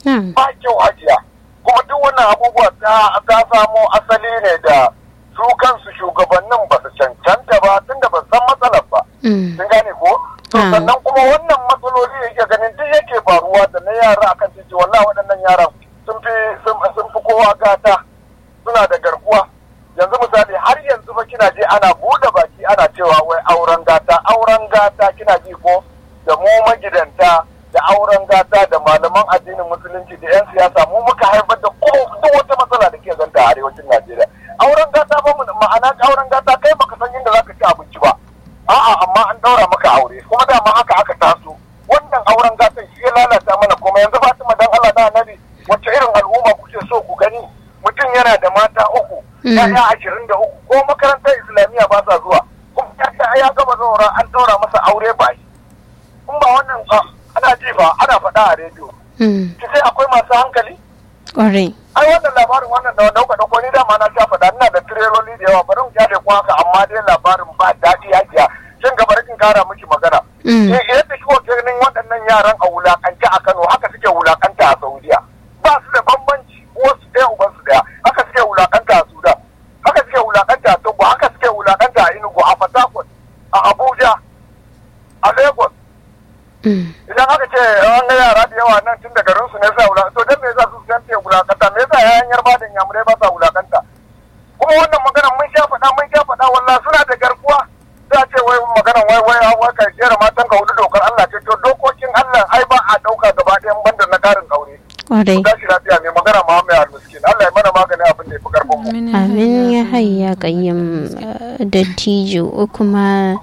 na'am ba kyau hajiya kuma duk wannan abubuwa ta ta samo asali ne da su kansu shugabannin ba su cancanta ba tunda ba su san matsalar ba Mm. sun gane ko to Ah. sannan kuma wannan matsaloli da yake ganin duk yake faruwa da na yara akan titi wallahi waɗannan yaran sun fi sun sun fi kowa gata suna da garkuwa yanzu misali har yanzu fa kina je ana buɗe baki ana cewa wai auren gata auren gata kina ji ko da mu magidanta da auren gata da malaman addinin musulunci da 'yan siyasa mu muka haifar da ko duk wata matsala da ke zanta a arewacin Najeriya auren gata ba mu ma'ana auren gata kai baka san inda zaka ci abinci ba a'a amma an daura maka aure kuma dama haka aka taso wannan auren gatan shi ya lalata mana kuma yanzu Fatima dan Allah da Annabi wacce irin al'umma kuke so ku gani mutum yana da mata uku Mm. ya'ya ashirin da uku ko makarantar islamiyya ba sa zuwa kuma ya ce ya gama zaura an daura masa aure ba shi kun ba wannan ba ana ji ba ana faɗa a rediyo Mm. ki sai akwai masu hankali Ƙwarai. ai wannan labarin wannan da dauka dauko ni dama na sha faɗa ina da tireloli da yawa bari mu kyale ku haka amma dai labarin ba daɗi hajiya shin gaba kin kara miki magana Mm. eh yadda shi ganin waɗannan yaran a wulakance a Kano haka suke wulakanta a Saudiya ba su da bambanci wasu ɗaya uban su ɗaya haka suke wulakanta a Sudan haka suke wulakanta a Togo haka suke wulakanta a Enugu a Port Harcourt a Abuja a Lagos Mm. idan aka ce an ga yara da yawa nan tun da garin su ne sa wulakanta to dan me yasa su san te wulakanta me yasa yayan yarba da yamurai ba sa wulakanta kuma wannan magana mun sha faɗa mun sha faɗa wallahi suna da garkuwa za a ce wai magana wai wai wai ka jera matan ka hudu dokar Allah ce to dokokin Allah ai ba a ɗauka gaba ɗayan banda na karin aure Ƙwarai. tashi lafiya mai magana Muhammad Al-Miskin Allah ya mana magani abin da ya fi karfin mu Amin ya hayya ƙayyam dattijo kuma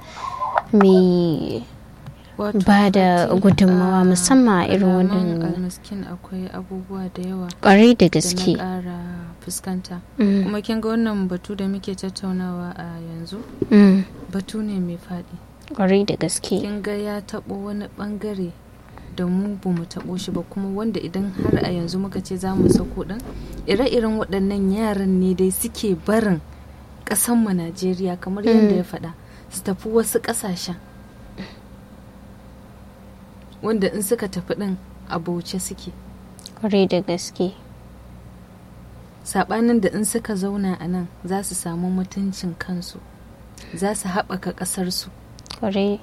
mai Wato, ba da Fati, gudunmawa a musamman a irin kalaman wannan almiskin akwai abubuwa da yawa ƙwarai da da na gaske. ƙara fuskanta Mm. kuma kin ga wannan batu da muke tattaunawa a yanzu Mm. batu ne mai faɗi Ƙwarai da gaske. kin ga ya taɓo wani ɓangare da mu ba mu taɓo shi ba kuma wanda idan har a yanzu muka ce za mu sako ɗin ire-iren waɗannan yaran ne dai suke barin ƙasanmu najeriya kamar yadda ya faɗa su tafi wasu ƙasashen wanda in suka tafi ɗin a bauce suke Ƙwarai da gaske. saɓanin da in suka zauna a nan za su samu mutuncin kansu za su haɓaka ƙasarsu Ƙwarai.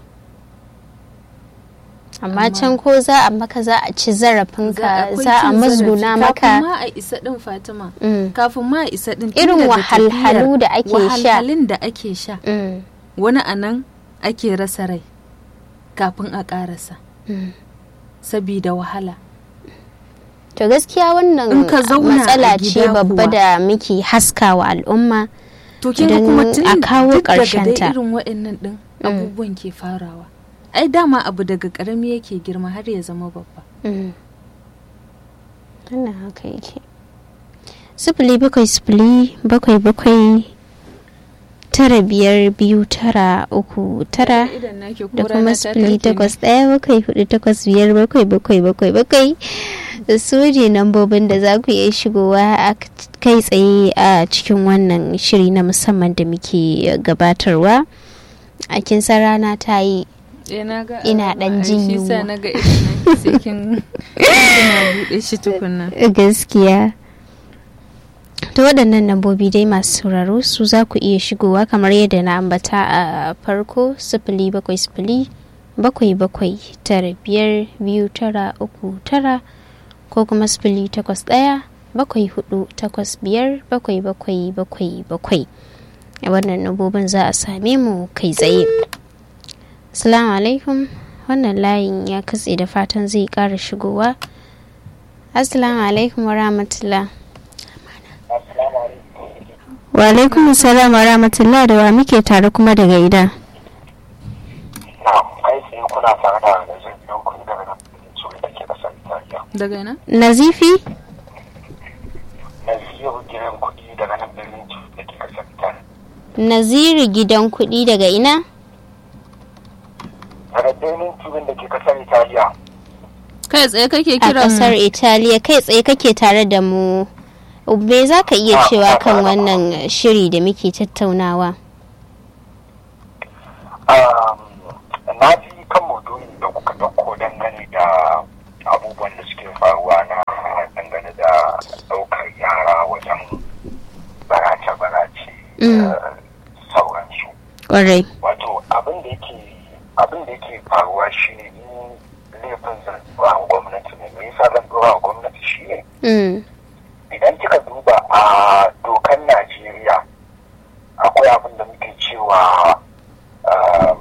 Amma can ko za a maka za a ci zarafinka akwai za a cin mazguna zarafi. maka. kafin ma a isa din fatima Mm. kafin ma a isa din tun Irin daga wahalhalu tafiyar- da ake sha. wahalhalun da ake sha Mm. wani a nan ake rasa rai kafin a ƙarasa Mm. sabida wahala To gaskiya wannan In ka zauna matsala a ce gida babba kuwa. da muke haskawa al'umma. to kin ga Idan kuma tun a kawo duk daga ƙarshenta. dai irin waɗannan din abubuwan ke farawa ai dama abu daga ƙarami yake girma har ya zama babba Mm. Wannan haka yake. Sifili bakwai sifili bakwai bakwai tara biyar biyu tara uku tara idan nake ko da rana kuma ta sifili take ne. takwas ɗaya bakwai hudu takwas biyar bakwai bakwai bakwai bakwai da su ne nambobin da za ku iya shigowa a kai tsaye a cikin wannan shiri na musamman da muke gabatarwa a kin san rana ta yi Eh, na ga Ina alama, ɗan ai, jin shi sa yunwa. na ga idan nake sai kin kina buɗe shi tukunna gaskiya ta waɗannan lambobi dai masu sauraro su za ku iya shigowa kamar yadda na ambata a farko sifili bakwai sifili bakwai bakwai tara biyar biyu tara uku tara ko kuma sifili takwas ɗaya bakwai hudu takwas biyar bakwai bakwai bakwai bakwai a wannan lambobin za a same mu kai tsaye Assalamu alaikum wannan layin ya katse da fatan zai ƙara shigowa Assalamu alaikum wa rahmatullah. Wa alaikum salam wa rahmatullah da wa muke tare kuma daga ida. na kai tsaye kuna tare da da zai biyo ku daga nan su da ke kasar Italiya daga ina Nazifi? na ziyo gidan kuɗi daga nan birnin da ke kasar Italiya Naziri gidan kuɗi daga ina? daga birnin tubin da ke kasar Italiya kai tsaye kake A kiran ƙasar Italiya kai tsaye kake tare da mu. Me za ka iya Ah, cewa ah, kan ah, wannan shiri da muke tattaunawa? Um, na ji kan maudu'in da kuka ɗauko dangane da abubuwan da suke faruwa na Mm. da sauransu Kwarai. wato abin da yake abin da yake faruwa shine ni laifin zan dora wa gwamnati ne me yasa zan dora wa gwamnati shine Mm. idan kika duba a dokar Najeriya akwai abin da muke cewa um,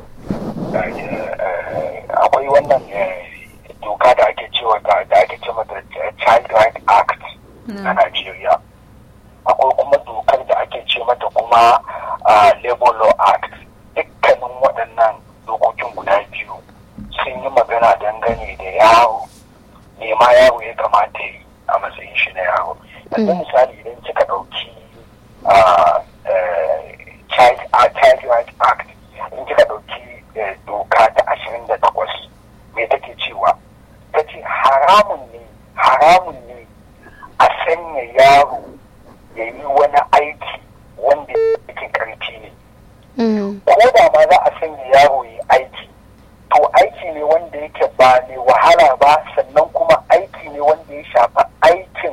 eh, akwai wannan eh, doka da ake cewa da da ake cewa da Child Right Act na na Najeriya akwai kuma dokar da ake ce mata kuma ah, Labor Law Act dukkanin waɗannan dokokin guda biyu sun yi magana dangane da yaro ne ma yaro ya kamata yi a matsayin shi na yaro yanzu Mm. misali idan kika ɗauki ah, eh, Child ah, Child Right Act in kika ɗauki eh, doka ta ashirin da takwas me take cewa ta ce haramun ne haramun ne a sanya yaro ya yi wani aiki wanda yake karfi ne Mm. ko da ma za a sanya yaro ya yi aiki to aiki ne wanda yake ba mai wahala ba sannan kuma aiki ne wanda ya shafi aikin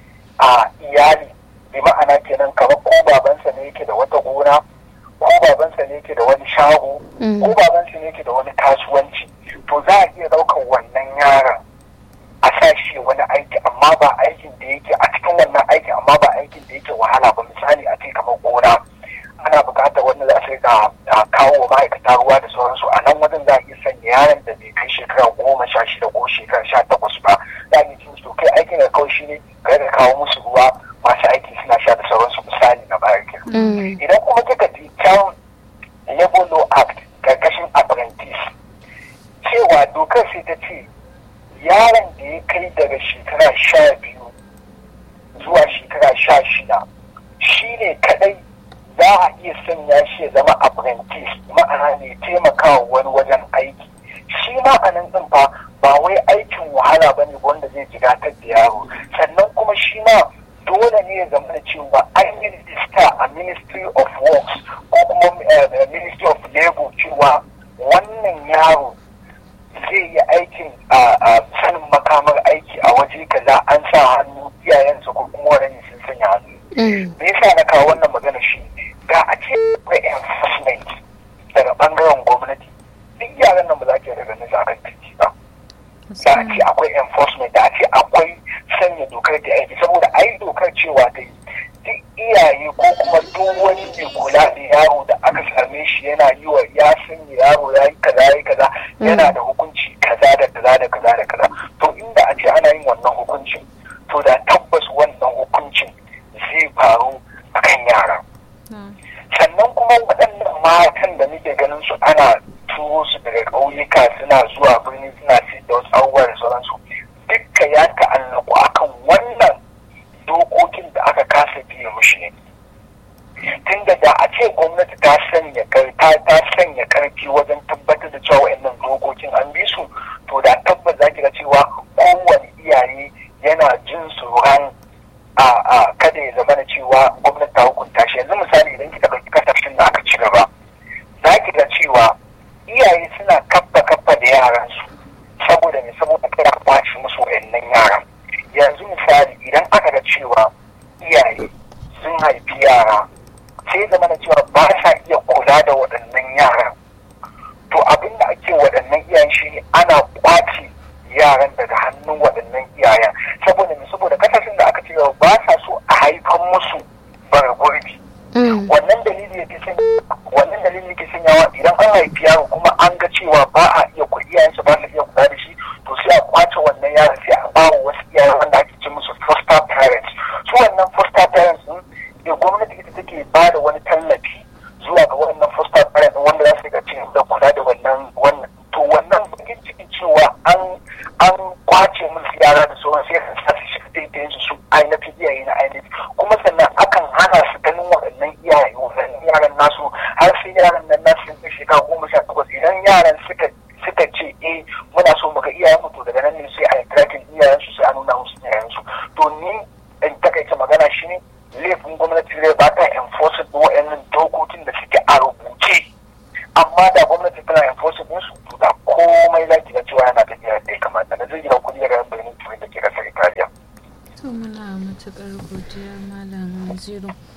a iyali bi ma'ana kenan kamar ko babansa ne yake da wata gona ko babansa ne yake da wani shago Mm. ko babansa ne yake da wani kasuwanci to za a iya ɗaukar wannan yaron a sa shi wani aiki amma ba aikin da yake a cikin wannan aikin amma ba aikin da yake wahala ba misali a ce kamar gona ana buƙatar wanda za su rika a kawo wa ma'aikata ruwa da sauransu a nan wajen za a iya sanya yaron da bai kai shekara goma sha shida ko shekara sha takwas ba za a iya cin to kai aikin da kawai shi ne ka rika kawo musu ruwa masu aiki suna sha da sauransu misali na bayan kenan Mm. idan kuma kika ji can labor law act karkashin apprentice cewa dokar sai ta ce yaron da ya kai daga shekara sha biyu zuwa shekara sha shida shi ne kadai za a iya sanya shi ya zama apprentice ma'ana ne taimakawa wani wajen aiki shi ma a nan ɗin fa ba wai aikin wahala ba ne wanda zai jigatar da yaro sannan kuma shi ma dole ne ya zama da cewa an yi rijista a ministry of works ko kuma eh, ministry of labor cewa wannan yaro zai yi aikin a a sanin makamar aiki a waje kaza an sa hannu iyayensa ko kuma wani sun sanya hannu Mm. me yasa na kawo wannan magana shi ga a ce akwai enforcement daga bangaren gwamnati duk yaran nan ba za ki daga nisa akan titi ba da a ce akwai enforcement da a ce akwai sanya dokar da aiki saboda ai dokar cewa ta yi duk iyaye ko kuma duk wani mai kula da yaro da aka same shi yana yi wa ya sanya yaro ya yi kaza ya yi kaza yana da hukunci kaza da kaza da kaza da kaza to inda a ce ana yin wannan hukuncin to da tabbas wannan hukuncin zai faru a kan yara sannan kuma waɗannan matan da muke ganin su ana turo su daga ƙauyuka suna zuwa birni suna sayar da wasu abubuwa da sauransu dukka ya ta'allaku akan wannan dokokin da aka kasa biye mushi ne tunda da a ce gwamnati ta sanya kar- ta ta sanya karfi wajen tabbatar da cewa wayannan dokokin an bi su to da tabbas za ki ga cewa kowane iyaye yana jin tsoron a a kada ya zama da cewa gwamnati ta hukunta shi yanzu misali idan kika ɗauki kasashen da aka ci gaba za ki ga cewa iyaye suna kaffa kaffa da yaransu saboda me saboda kada a kwace musu wayannan yaran yanzu misali idan aka ga cewa iyaye sun haifi yara sai zama da cewa ba sa iya kula da waɗannan yaran to abin da ake waɗannan iyayen shi ne ana kwace yaran daga hannun waɗannan iyayen saboda me saboda kasashen da aka ce ba sa so a haifan musu bara gurbi Mm. wannan dalili yake sanya wannan dalili yake sanyawa idan an haifi yaro kuma an ga cewa ba a iya kula iyayensa ba su iya kula da shi to sai a kwace wannan yaron sai a bawa wasu iyayen wanda ake ce musu foster parents su wannan foster parents din da gwamnati ita take ba da wani tallafi zuwa ga wannan foster parents din wanda za su ga cewa da kula da wannan wannan to wannan bakin cikin cewa an an kwace musu yara da sauran sai ka sa su shiga daidai su su ainihin iyaye na ainihin kuma sannan akan hana su ganin waɗannan iyaye waɗannan yaran nasu har sai yaran nan nasu sun kai shekara goma sha takwas idan yaran suka suka ce eh muna so mu ga iyayen mu to daga nan ne sai a yi tracking iyayen su sai a nuna musu iyayen su to ni in takaice magana shine laifin gwamnati zai ba ta enforcing ɗin waɗannan dokokin da suke a rubuce amma da gwamnati tana enforcing ɗinsu to da komai za ki ga cewa yana tafiya da ya kamata na zai gina kuɗi daga birnin turai da ke ƙasar italiya to muna matuƙar godiya malam zero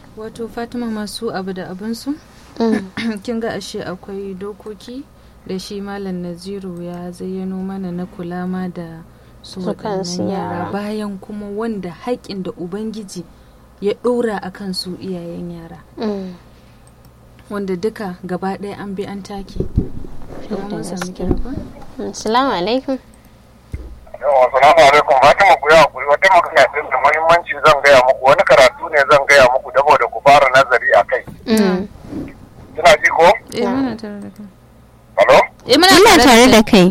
wato fatima masu abu da abinsu Mm. kin ga ashe akwai dokoki da shi malam naziru ya zayyano mana na kula ma da su Su kansu waɗannan yara. yara bayan kuma wanda haƙƙin da ubangiji ya ɗora a kan su iyayen yara Mm. wanda duka gaba ɗaya an bi an take Ina mun sami gaske. kira ko? Assalamu alaikum. yawa salamu alaikum fatima ku yi hakuri wata magana din da muhimmanci zan gaya muku wani karatu ne zan gaya muku saboda ku fara nazari a kai Mm. kina ji ko eh muna tare da kai halo eh Ina tare da kai.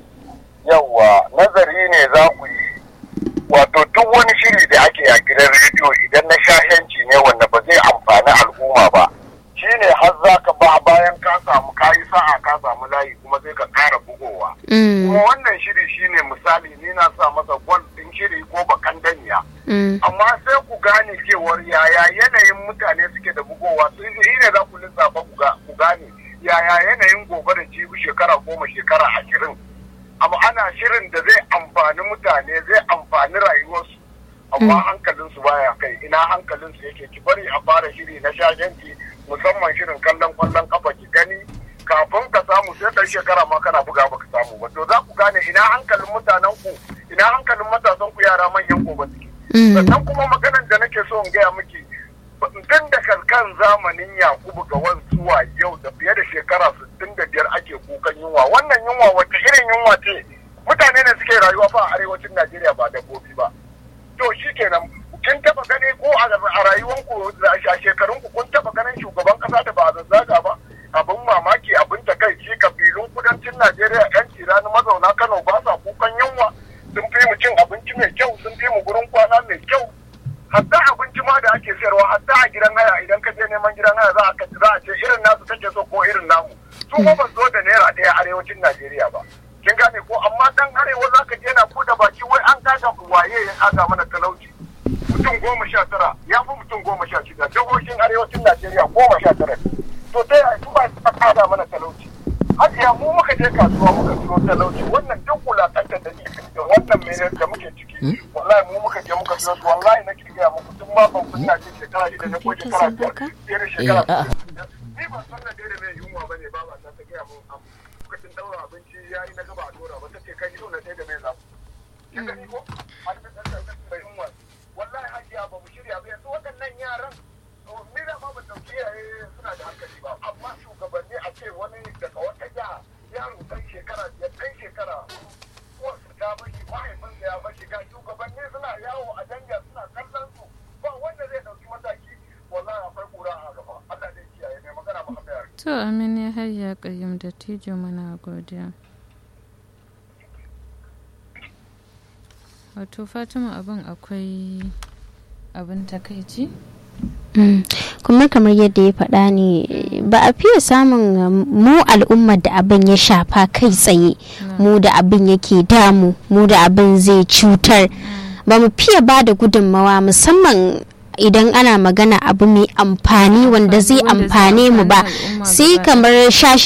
yawa nazari ne za ku yi wato duk wani shiri da ake a gidan rediyo idan na shahenci ne wanda ba zai amfani al'umma ba shine har za ka ba bayan ka samu kayi sa'a ka samu layi kuma sai ka ƙara bugowa Mm. kuma wannan shiri shine misali ni na sa masa gwal ɗin shiri ko bakan danya Mm. amma sai ku gane cewar yaya yanayin mutane suke da bugowa su shi ne za ku lissafa ku ga- ku gane yaya yanayin gobe da jibi shekara goma shekara ashirin amma ana shirin da zai amfani mutane zai amfani rayuwarsu amma hankalinsu baya kai ina hankalinsu yake ki bari a fara shiri na shagenki musamman shirin kallon kwallon kafa ki gani kafin ka samu sai kai shekara ma kana buga baka samu ba to za ku gane ina hankalin mutanen ku ina hankalin matasan ku yara manyan gobe suke Mm. sannan kuma maganan da nake so in gaya miki tun da kan zamanin yakubu ga zuwa yau da fiye da shekara 65 ake kukan yunwa wannan yunwa wata irin yunwa ce mutane ne suke rayuwa fa a arewacin najeriya ba dabbobi ba to shi kenan kin taba gani ko a a rayuwanku a shekarunku kun taba ganin shugaban kasa da ba a zazzaga ba abin mamaki abin takaici kabilun kudancin najeriya yan tirani mazauna kano ba sa kukan yunwa sun fi mu cin abinci mai kyau sun fi mu gurin kwana mai kyau hatta abinci ma da ake sayarwa hatta a gidan haya idan ka je neman gidan haya za a ka za a ce irin nasu kake so ko irin namu su ko ba zo da naira ɗaya arewacin Najeriya ba kin gane ko amma dan arewa za ka je na buɗe baki wai an kaga waye ya kaga mana talauci mutum goma sha tara ya fi mutum goma sha shida jihohin arewacin Najeriya goma sha tara to ta yaya su ba su kaga mana talauci hajiya mu muka je kasuwa muka siyo talauci wannan duk wulakantar da ke da wannan mai da muke ciki wallahi mu muka je muka siyo su wallahi na kirgiya muku tun ma ban kunna ce shekara shida ne ko shekara biyar fiye da shekara ni ban san na daidai mai yunwa ba ne ba ba ta gaya mun am lokacin daura abinci ya yi na gaba a dora ba ta ce kai yau na daidai mai zamu kin gani ko an ta tsanta mai yunwa wallahi hajiya ba mu shirya ba yanzu waɗannan yaran ni da ma ban dauki iyaye suna da hankali ba amma shugabanni a ce wani daga wata jiha yaro dan shekara biyar dan shekara uwarsa ta bashi mahaifinsa ya bashi ga shugabanni suna yawo a danja suna kallon su ba wanda zai dauki mataki wallahi akwai kura a gaba Allah zai kiyaye mai magana Muhammad Yari to amin ya hayya kayyum da tijo muna godiya wato fatima abin akwai abin takaici Mm. kuma kamar yadda ya faɗa ne ba a fiye samun um, mu al'ummar da abin ya shafa kai tsaye mu da abin yake damu mu da abin zai cutar ba mu fiye ba da gudunmawa musamman idan ana magana abu mai amfani wanda zai wanda zai amfane mu ba amfani al'umma sai gaba kamar shashi